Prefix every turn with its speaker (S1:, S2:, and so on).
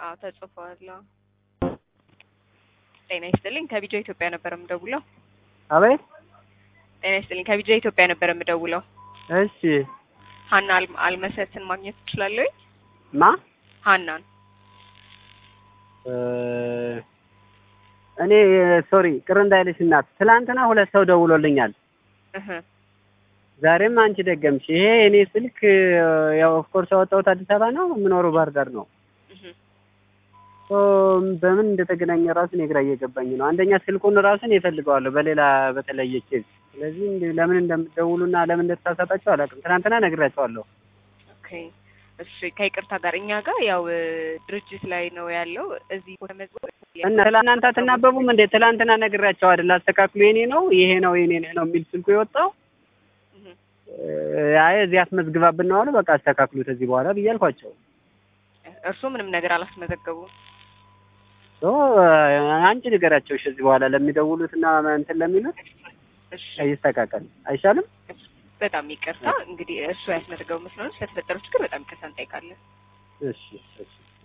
S1: አዎ ተጽፏል። አዎ። ጤና ይስጥልኝ ከቢጃ ኢትዮጵያ ነበር የምደውለው።
S2: አቤት።
S1: ጤና ይስጥልኝ ከቢጃ ኢትዮጵያ ነበር የምደውለው።
S2: እሺ
S1: ሀና አልም- አልመሰትን ማግኘት ትችላለሁ?
S2: ማ
S1: ሀናን
S2: እ እኔ ሶሪ ቅር እንዳይልሽ እናት፣ ትላንትና ሁለት ሰው ደውሎልኛል።
S1: እህ
S2: ዛሬም አንቺ ደገምሽ። ይሄ እኔ ስልክ ያው ኦፍኮርስ ያወጣሁት አዲስ አበባ ነው፣ የምኖረው ባህር ዳር ነው።
S1: እህ
S2: ሶ በምን እንደተገናኘ ራሱ እኔ ግራ እየገባኝ ነው። አንደኛ ስልኩን ራሱን እፈልገዋለሁ በሌላ በተለየ ኬዝ። ስለዚህ እንደ- ለምን እንደምትደውሉና ለምን እንደተሳሳታችሁ አላውቅም። ትናንትና ነግራቸዋለሁ።
S1: ኦኬ እሺ ከይቅርታ ጋር እኛ ጋር ያው እ፣ ድርጅት ላይ ነው ያለው እዚህ ተመዝግቦ
S2: እና ትላንት አትናበቡም እንዴ? ትላንትና ነግራቸው አይደል? አስተካክሉ የኔ ነው ይሄ ነው የኔ ነው የሚል ስልኩ የወጣው
S1: እህ
S2: እ፣ አይ እዚህ አስመዝግባብን ነው አሉ። በቃ አስተካክሉት እዚህ በኋላ ብዬ አልኳቸው።
S1: እርሱ ምንም ነገር አላስመዘገቡም።
S2: ሶ አንቺ ንገራቸው እሺ፣ እዚህ በኋላ ለሚደውሉት እና እንትን ለሚሉት
S1: እሺ
S2: ይስተካከል አይሻልም?
S1: በጣም ይቅርታ እንግዲህ እሱ ያስመዘገቡ መስሎን ስለተፈጠረው ችግር በጣም ይቅርታ እንጠይቃለን።
S2: እሺ እሺ